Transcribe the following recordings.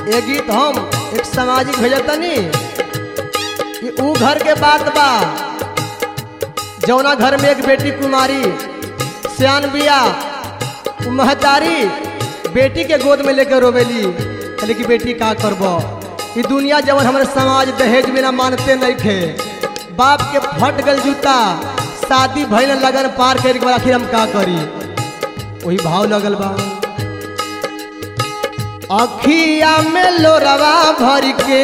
ये गीत हम एक सामाजिक भेजतनी कि ऊ घर के बात बा जौना घर में एक बेटी कुमारी सियान बिया ऊ महतारी बेटी के गोद में लेके रोवेली कहले कि बेटी का करब ई दुनिया जवन हमारे समाज दहेज बिना मानते नहीं खे बाप के फट गल जूता शादी भइल लगन पार कर के बाद आखिर हम का करी वही भाव लगल बा अखिया में लोरवा भर के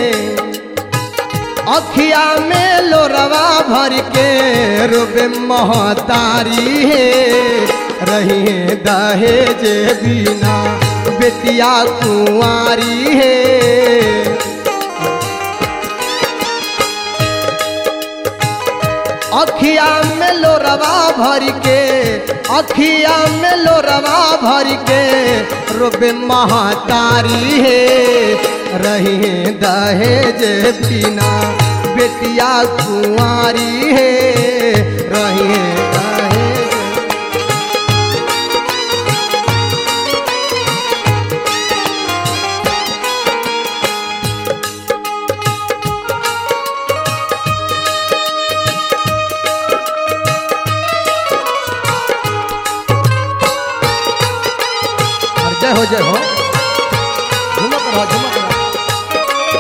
अखिया में लोरवा भर के रोबे महतारी हे रही दहेज बिना बेटिया कुंवारी हे अखिया में लोरवा भर के अखिया में लोरवा भर के रोबे महतारी हे रही दहेज बिना बेटिया कुंवारी हे रही दहेज और जय हो जय हो झुमक रहो झुमक रहो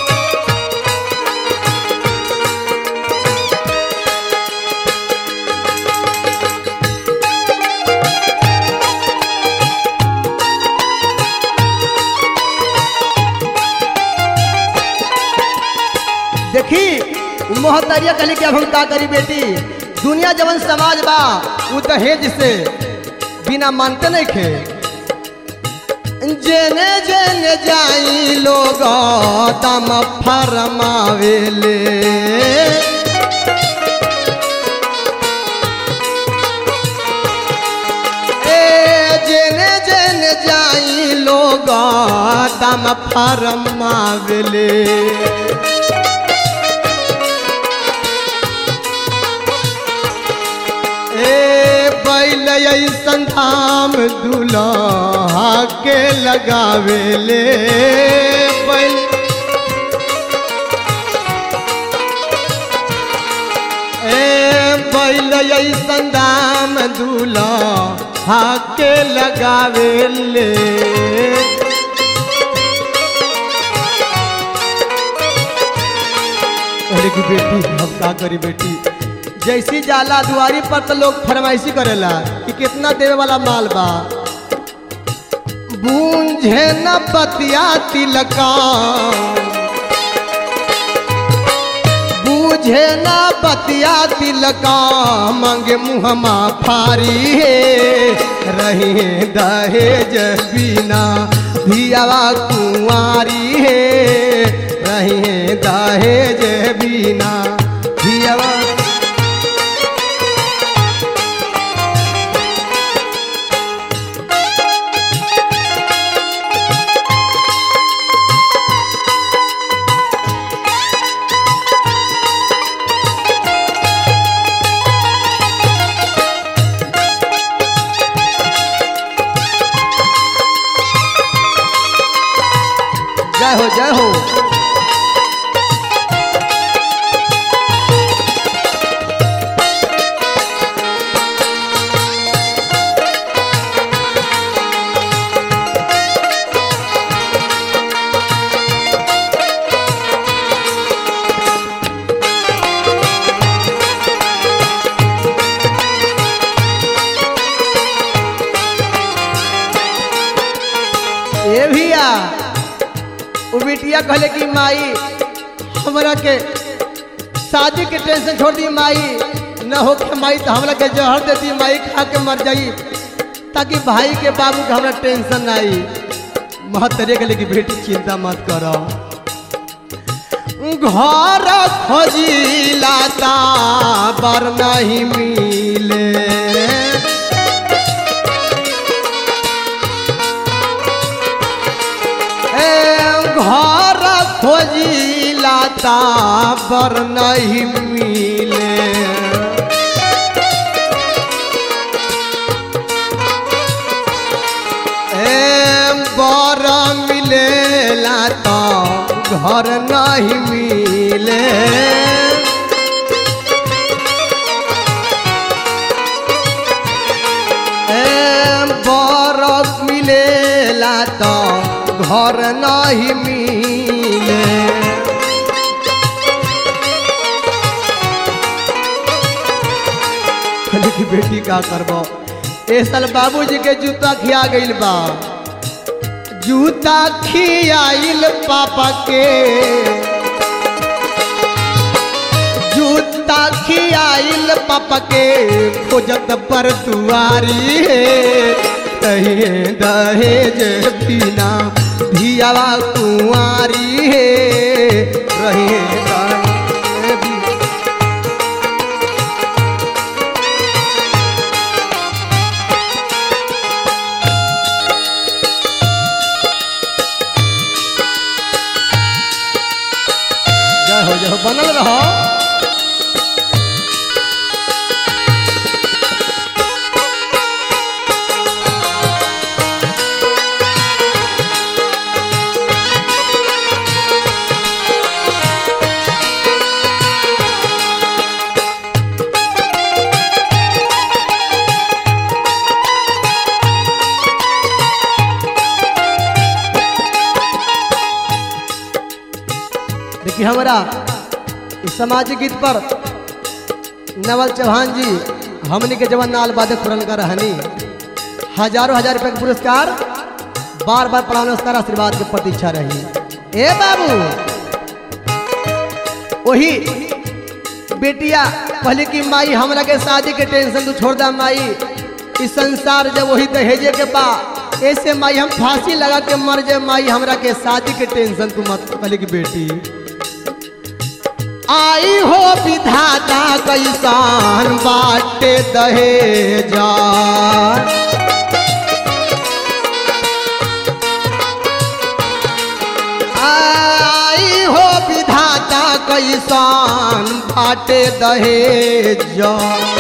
देखी उ मोहतरिया कहली कि अब हम का करी बेटी दुनिया जवन समाज बा उ दहेज से बिना मानते नहीं खे जेने जेने जाई लोग दम फरमावेले ए जेने जेने जाई लोग दम फरमावेले ए बैल ऐसन धाम दुल्हा के लगावेले बैल ए बैल ऐसन धाम दुल्हा के लगावेले अरे की बेटी हम का करी बेटी जैसी जाला दुआरी पर तो लोग फरमाइशी करेला कि कितना देवे वाला माल बा बूंझे न बतिया तिलका बूझे न बतिया तिलका मांगे मुहमा फारी हे रही दहेज बिना धियावा कुंवारी हे रही दहेज बिना धियावा जय हो जय हो ए भैया उ बिटिया कहले कि माई हमरा के शादी के टेंशन छोड़ दी माई न हो के माई तो हमरा के जहर दे दी माई खा के मर जाई ताकि भाई के बाबू के हमरा टेंशन ना आई महतरे के लेकिन बेटी चिंता मत करो घर खोजी लाता बर नहीं मिले ए घर खोजी लाता बर नहीं मिले ए बर मिलेला तो घर नहीं मिले ए, बरफ मिलेला तो घर नहीं मिले कहली कि बेटी का करबो ए साल बाबूजी के जूता खिया गइल बा जूता खियाइल पापा के जूता खियाइल पापा के खोजत पर दुआरी कहे दहेज बिना धियावा कुंवारी हे रहे दहेज बिना जय हो जय हो बनल रहो देखिए हमारा इस सामाजिक गीत पर नवल चौहान जी हमने के जवन नाल बादे खुरन का रहनी हजारों हजार रुपए का पुरस्कार बार बार पढ़ाने उसका आशीर्वाद की प्रतीक्षा रही ए बाबू वही बेटिया पहले की माई हमरा के शादी के टेंशन तू छोड़ दा माई इस संसार जब वही दहेजे के बा ऐसे माई हम फांसी लगा के मर जाए माई हमरा के शादी के टेंशन तू मत पहले की बेटी आई हो विधाता कैसान बाटे दहेजा आई हो विधाता कैसान बाटे दहेजा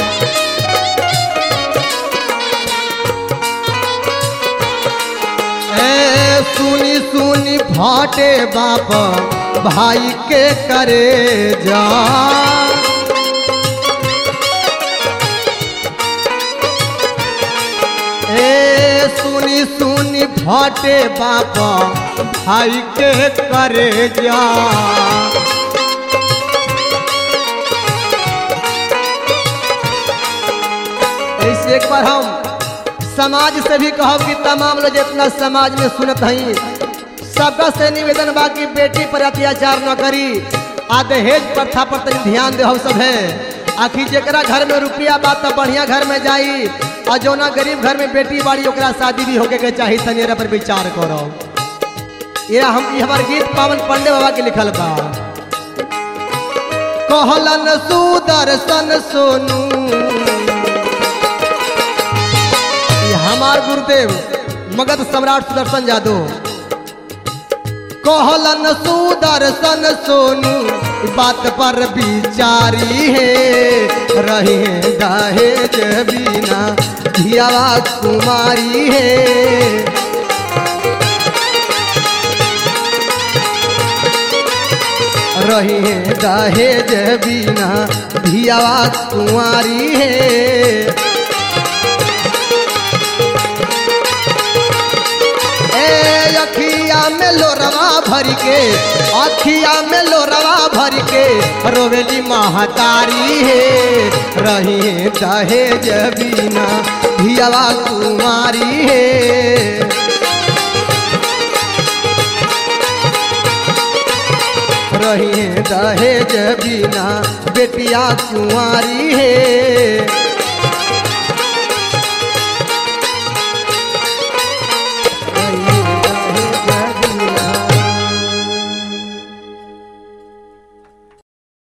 ए सुनी सुनी फाटे बाप भाई के करे जा ए सुनी सुनी फाटे बाप भाई के करे जा ऐसे एक बार हम समाज से भी कहब कि तमाम लोग जितना समाज में सुनत हई सबका से निवेदन बा कि बेटी पर अत्याचार न करी आ दहेज प्रथा पर तनी ध्यान दे सब है आखिर जरा घर में रुपया बा तो बढ़िया घर में जाई और जौना गरीब घर में बेटी बाड़ी ओकरा शादी भी होके के चाही तनेरा पर विचार करो ये हम ये हमार गीत पावन पांडे बाबा के लिखल बा कहलन सुदर्शन सोनू ये हमार गुरुदेव मगध सम्राट सुदर्शन जादव कहलन सुदर्शन सोनू बात पर विचारी है रहे दहेज बिना धियावा कुमारी है रहे दहेज बिना धियावा कुंवारी है ए अखिया में लोरवा भर के अखिया में लोरवा भर के रोवेली महतारी है रही दहेज बिना धियावा कुमारी है रही दहेज बिना बेटिया कुंवारी है